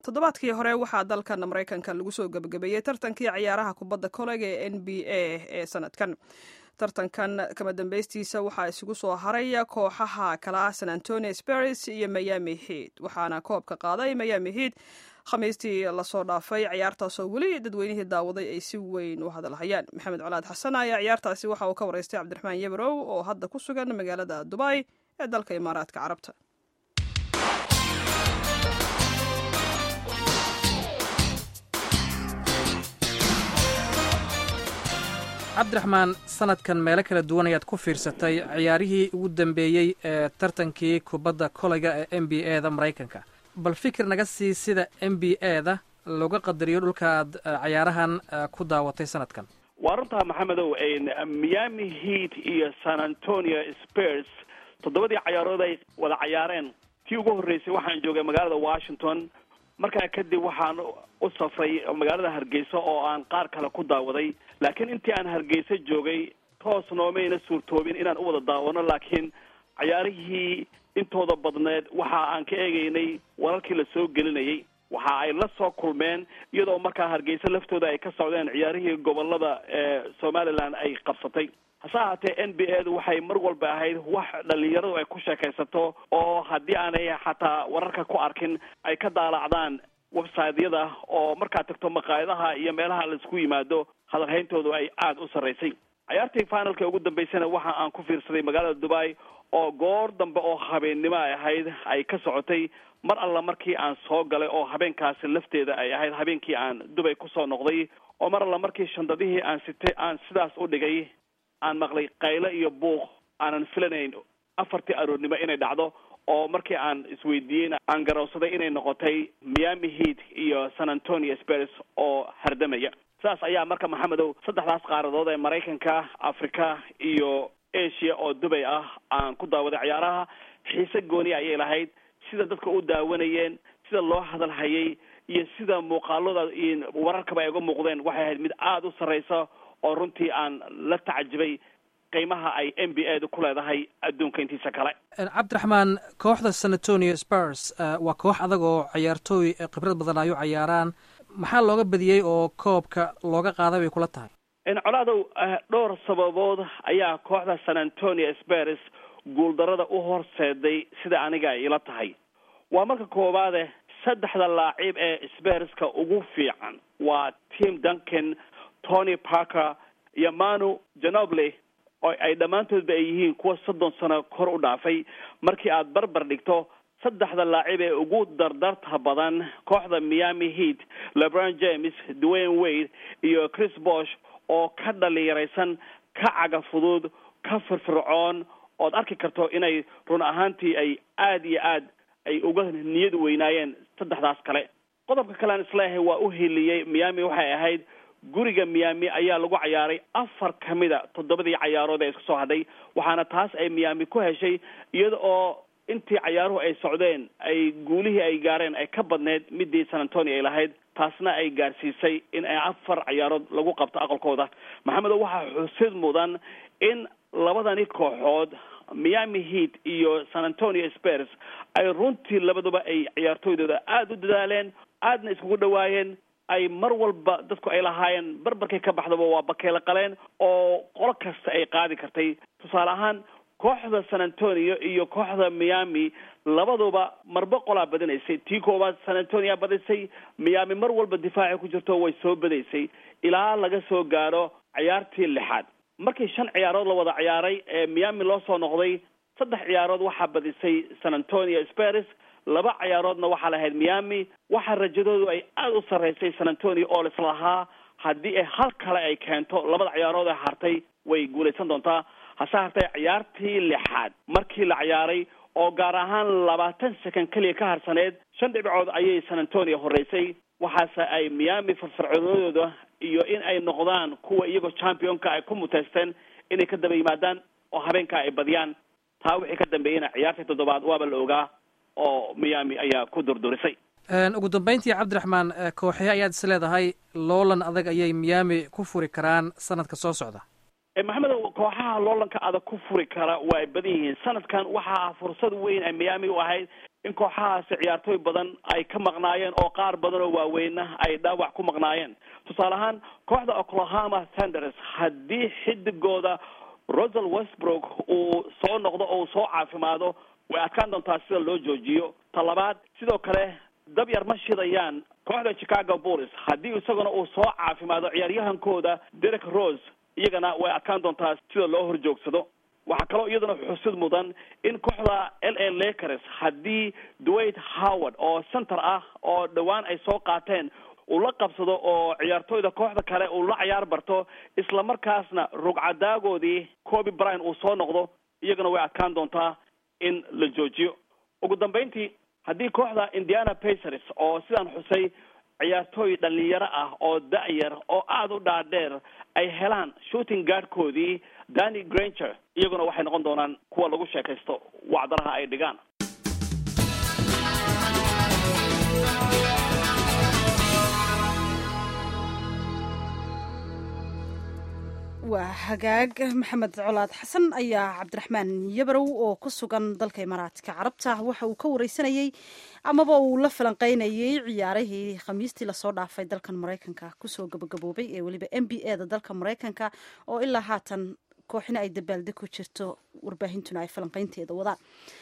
toddobaadkii hore waxaa dalkan maraykanka lagu soo gebagabeeyey tartankii ciyaaraha kubadda kolega ee n b a ee sanadkan tartankan kama dambeystiisa waxaa isugu soo haray kooxaha kala ah san antonio sparis iyo miami heat waxaana koobka qaaday miami heat khamiistii lasoo dhaafay ciyaartaasoo weli dadweynihii daawaday ay si weyn u hadalhayaan maxamed colaad xasan ayaa ciyaartaasi waxa uu ka waraystay cabdiraxmaan yebrow oo hadda ku sugan magaalada dubai ee dalka imaaraadka carabta cabdiraxmaan sanadkan meelo kala duwan ayaad ku fiirsatay ciyaarihii ugu dambeeyey ee tartankii kubadda kolayga ee n b a da maraykanka bal fikir naga sii sida n b a da looga qadariyo dhulka aad cayaarahan ku daawatay sanadkan waa runtaa maxamedow miami heat iyo san antonio spurs toddobadii cayaarood ay wada cayaareen tii ugu horreysay waxaan joogay magaalada washington markaa kadib waxaan u safray magaalada hargeysa oo aan qaar kale ku daawaday laakiin intii aan hargeysa joogay toos noomayna suurtoobin inaan u wada daawano laakiin cayaarihii intooda badneed waxa aan ka eegaynay wararkii la soo gelinayay waxa ay la soo kulmeen iyadoo markaa hargeysa laftooda ay ka socdeen ciyaarihii gobolada ee somaliland ay qabsatay hase ahaatee n b a du waxay mar walba ahayd wax dhalinyaradu ay ku sheekaysato oo haddii aanay xataa wararka ku arkin ay ka daalacdaan websiteyada oo markaad tagto maqaayadaha iyo meelaha laisku yimaado hadalhayntoodu ay aada u sarraysay cayaartii finalka ugu dambeysana waxa aan ku fiirsaday magaalada dubai oo goor dambe oo habeennimo ay ahayd ay ka socotay mar alla markii aan soo galay oo habeenkaasi lafteeda ay ahayd habeenkii aan dubay kusoo noqday oo mar alla markii shandadihii aan sitay aan sidaas u dhigay aan maqlay kayle iyo buuq aanan filanayn afartii aroornimo inay dhacdo oo markii aan isweydiiyeyna aan garowsaday inay noqotay miami heat iyo san antonio spurs oo hardamaya sidaas ayaa marka maxamedow saddexdaas qaaradood ee maraykanka africa iyo asia oo dubay ah aan ku daawaday ciyaaraha xiise gooni ayay lahayd sida dadka u daawanayeen sida loo hadalhayay iyo sida muuqaalada iyo wararkaba ay uga muuqdeen waxay ahayd mid aada u sarreysa oo runtii aan la tacajibay qiimaha ay n b a da ku leedahay adduunka intiisa kale cabdiraxmaan kooxda san antonio spurs waa koox adag oo ciyaartooy khibrad badan ayu cayaaraan maxaa looga badiyey oo koobka looga qaaday bay kula tahay colaadow dhowr sababood ayaa kooxda san antonio spurs guuldarada u horseeday sida aniga ay ila tahay waa marka koowaade saddexda laacib ee sperska ugu fiican waa tim duncan tony parker iyo manu janoble oo ay dhammaantoodba ay yihiin kuwa soddon sano kor u dhaafay markii aad barbar dhigto saddexda laacib ee ugu dardarta badan kooxda miami heat lebron james dwayne wade iyo chris bosh oo ka dhalinyaraysan ka caga fudud ka firfircoon ood arki karto inay run ahaantii ay aada iyo aad ay uga niyad weynaayeen saddexdaas kale qodobka kale aan isleeyahay waa u heliyey miami waxay ahayd guriga miami ayaa lagu cayaaray afar ka mida toddobadii cayaarood ee isku soo hadhay waxaana taas ay miami ku heshay iyada oo intii cayaaruhu ay socdeen ay guulihii ay gaareen ay ka badneyd midii san antonio ay lahayd taasna ay gaarsiisay in ay afar cayaarood lagu qabto aqalkooda maxamedo waxaa xusid mudan in labadani kooxood miami heat iyo san antonio spurs ay runtii labaduba ay ciyaartooydooda aada u dadaaleen aadna iskugu dhawaayeen ay mar walba dadku ay lahaayeen barbarkay ka baxdaba waa bakeelo qaleen oo qolo kasta ay qaadi kartay tusaale ahaan kooxda san antonio iyo kooxda miami labaduba marba qolaa badinaysay tii koowaad san antonio badisay miami mar walba difaacay ku jirto way soo badaysay ilaa laga soo gaaro cayaartii lixaad markii shan ciyaarood la wada ciyaaray ee miami loo soo noqday saddex ciyaarood waxaa badisay san antonio spers laba ciyaaroodna waxaa lahayd miami waxaa rajadoodu ay aada u sarreysay san antonio oo lislahaa haddii ay hal kale ay keento labada ciyaarood ee hartay way guulaysan doontaa hase hartay ciyaartii lixaad markii la ciyaaray oo gaar ahaan labaatan second keliya ka harsaneed shan dhibcood ayay san antonio horreysay waxaase ay miami firfircoonadooda iyo in ay noqdaan kuwa iyagoo championka ay ku muteysteen inay ka daba yimaadaan oo habeenka ay badiyaan taa wixii ka dambeeyeyna ciyaartii toddobaad waaba la ogaa oo miami ayaa ku durdurisay ugu dambeyntii cabdiraxmaan kooxee ayaad is leedahay loolan adag ayay miami ku furi karaan sanadka soo socda maxamed kooxaha loolanka adag ku furi kara waa ay badan yihiin sanadkan waxaa fursad weyn ay miami u ahayd in kooxahaasi ciyaartooy badan ay ka maqnaayeen oo qaar badan oo waaweyna ay dhaawac ku maqnaayeen tusaale ahaan kooxda oklahoma thunders haddii xidigooda rosal westbrook uu soo noqdo oo uu soo caafimaado way adkaan doontaa sida loo joojiyo ta labaad sidoo kale dab yar ma shidayaan kooxda chicago bulls haddii isaguna uu soo caafimaado ciyaaryahankooda derek rose iyagana way adkaan doontaa sida loo horjoogsado waxaa kaloo iyaduna xusid mudan in kooxda l a lakers haddii dwayt howard oo center ah oo dhowaan ay soo qaateen uu la qabsado oo ciyaartooyda kooxda kale uu la ciyaar barto isla markaasna rugcadaagoodii coby bryan uu soo noqdo iyagana way adkaan doontaa in la joojiyo ugu dambeyntii haddii kooxda indiana pacers oo sidaan xusay ciyaartooy dhalinyaro ah oo da-yar oo aada u dhaadheer ay helaan shooting guardkoodii danny granger iyaguna waxay noqon doonaan kuwa lagu sheekaysto wacdaraha ay dhigaan waa hagaag maxamed colaad xasan ayaa cabdiraxmaan yabarow oo ku sugan dalka imaaraadka carabta waxa uu ka wareysanayey amaba uu la falanqeynayey ciyaarihii khamiistii lasoo dhaafay dalkan maraykanka kusoo gabagaboobay ee weliba n b a da dalka maraykanka oo ilaa haatan kooxina ay dabaalde ku jirto warbaahintuna ay falanqeynteeda wadaan